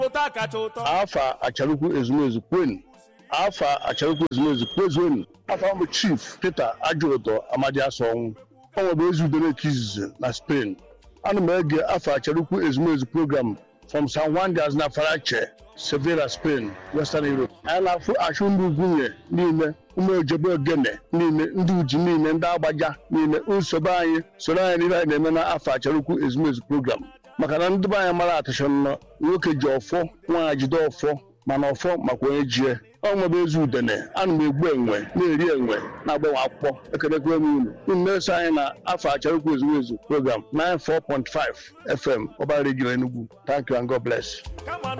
ụtọ kacha ụtọ afa acharukwu ezumezu kwenu afa acharukwu ezumezu kwezuonu afa mbụ chief peter ajụụtọ amadi asọnwụ ọ nwere ezi udere ka izizi na spain ana m ege afa acharukwu ezumezu program from san juan de aznafarache sevilla spain western europe anyị na-afụ achụ ndị ugwunye niile ụmụ ojebe ogene niile ndị uji niile ndị agbaja niile nsogbu anyị soro anyị n'ihe anyị na-eme na afọ acharukwu ezumezu program maka na ndị be anyị mara atụcha nnọọ nwoke ji ọfọ nwaanyị jide ọfọ mana ọfọ makwa onye jie ọ nwebe ezi udene ana m egbu enwe na-eri enwe na-agbanwe akwụkwọ ekelekwe m unu unu na-eso anyị na afọ acharukwu ezumezu program 94.5 fm ọbara gị n'enugwu thank you and god bless kama